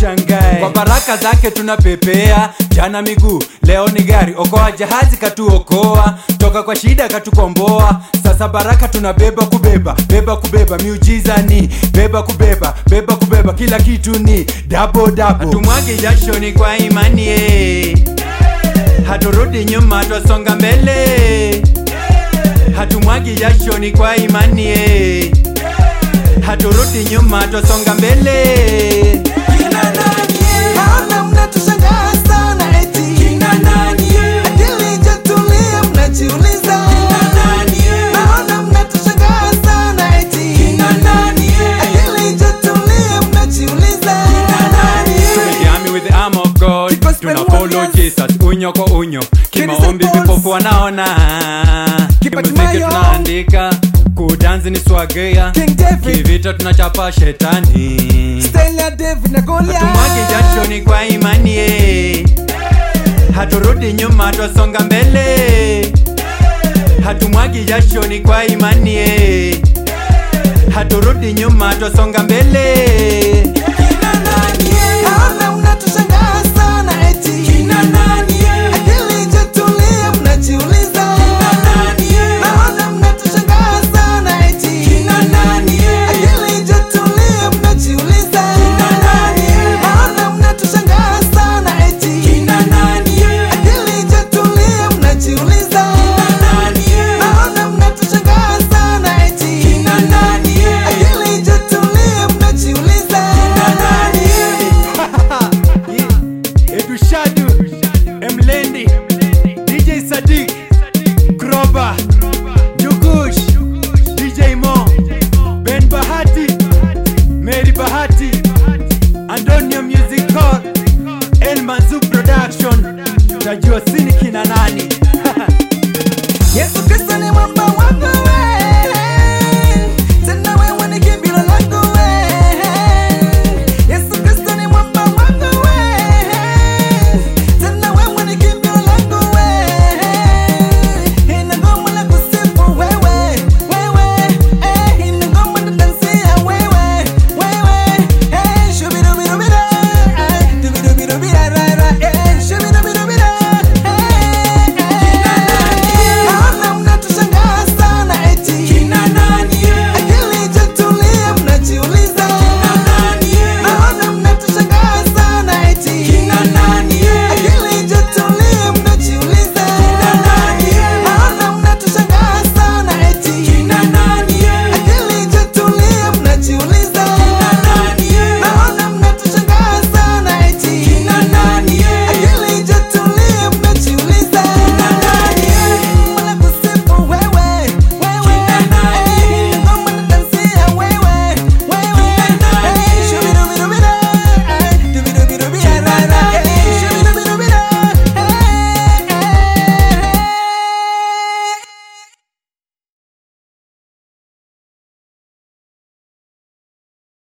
usishangae kwa baraka zake tunapepea jana miguu leo ni gari okoa jahazi katuokoa toka kwa shida katukomboa sasa baraka tunabeba kubeba beba kubeba miujiza ni beba kubeba beba kubeba kila kitu ni dabo dabo hatumwagi jashoni kwa imani eh. haturudi nyuma twasonga mbele hatumwagi jashoni kwa imani eh. haturudi nyuma twasonga mbele Naona mnatushangaa sana eti akili haijatulia mnajiuliza Naona mnatushangaa sana eti akili haijatulia mnajiuliza Tumejiami with the arm of God Because Tuna when follow warriors- Jesus unyo kwa unyo Kimaombi St. Paul's. vipofu wanaona Kimuziki Hatimayo. tunaandika Kudanzi ni swagea King David. Kivita tunachapa shetani Style ya David na Goliath Tumwage jashoni kwa imani eh. Haturudi nyuma twasonga mbele Hatumwagi jashoni kwa imani eh. Haturudi nyuma twasonga mbele